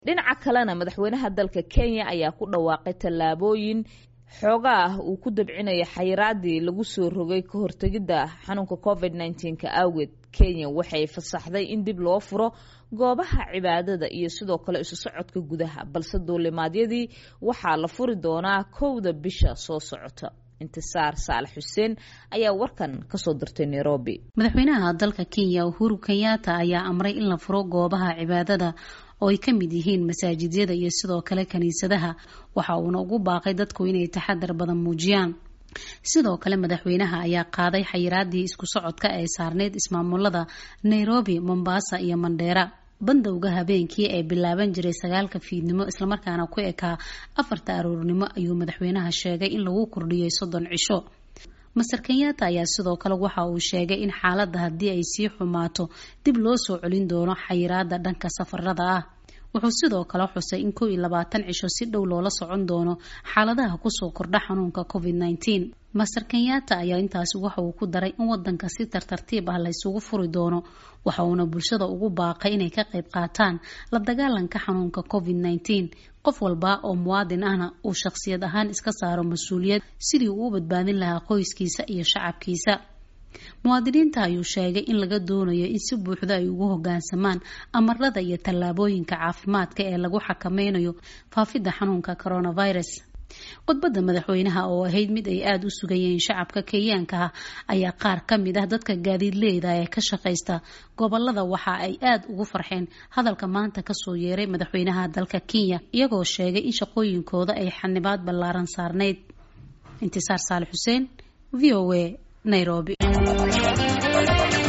dhinaca kalena madaxweynaha dalka kenya ayaa ku dhawaaqay tallaabooyin xoogaa ah uu ku dabcinaya xayiraadii lagu soo rogay ka hortegidda xanuunka covid nneteen-ka awgeed kenya waxay fasaxday in dib loo furo goobaha cibaadada iyo sidoo kale isu socodka gudaha balse duulimaadyadii waxaa la furi doonaa kowda bisha soo socota intisaar saalax xuseen ayaa warkan kasoo dirtay nairobi madaxweynaha dalka kenya uhuru kenyatta ayaa amray in la furo goobaha cibaadada oo ay ka mid yihiin masaajidyada iyo sidoo kale kiniisadaha waxa uuna ugu baaqay dadku inay taxadar badan muujiyaan sidoo kale madaxweynaha ayaa qaaday xayiraadii isku socodka ee saarneyd ismaamulada nairobi mombasa iyo mandheera bandowga habeenkii ee bilaaban jiray sagaalka fiidnimo islamarkaana ku ekaa afarta aroornimo ayuu madaxweynaha sheegay in lagu kordhiyey soddon cisho master kenyatta ayaa sidoo kale waxa uu sheegay in xaaladda haddii ay sii xumaato dib loo soo celin doono xayiraada dhanka safarada ah wuxuu sidoo kale xusay in kow iyo labaatan cisho si dhow loola socon doono xaaladaha kusoo kordha xanuunka covid nneteen master kenyatta ayaa intaasi waxa uu ku daray in wadanka si tartartiib ah la ysugu furi doono waxa uuna bulshada ugu baaqay inay ka qayb qaataan la dagaalanka xanuunka covid nneteen qof walba oo muwaadin ahna uu shaqsiyad ahaan iska saaro mas-uuliyad sidii uu u badbaadin lahaa qoyskiisa iyo shacabkiisa muwaadiniinta ayuu sheegay in laga doonayo in si buuxda ay ugu hogaansamaan amarada iyo tallaabooyinka caafimaadka ee lagu xakameynayo faafidda xanuunka coronavirus khudbadda madaxweynaha oo ahayd mid ay aada u sugayeen shacabka kenyaanka ah ayaa qaar ka mid ah dadka gaadiidleyda ee ka shaqaysta gobolada waxa ay aada ugu farxeen hadalka maanta kasoo yeeray madaxweynaha dalka kenya iyagoo sheegay in shaqooyinkooda ay xanibaad ballaaran saarneyd intisaar saali xuseen v o a nairobi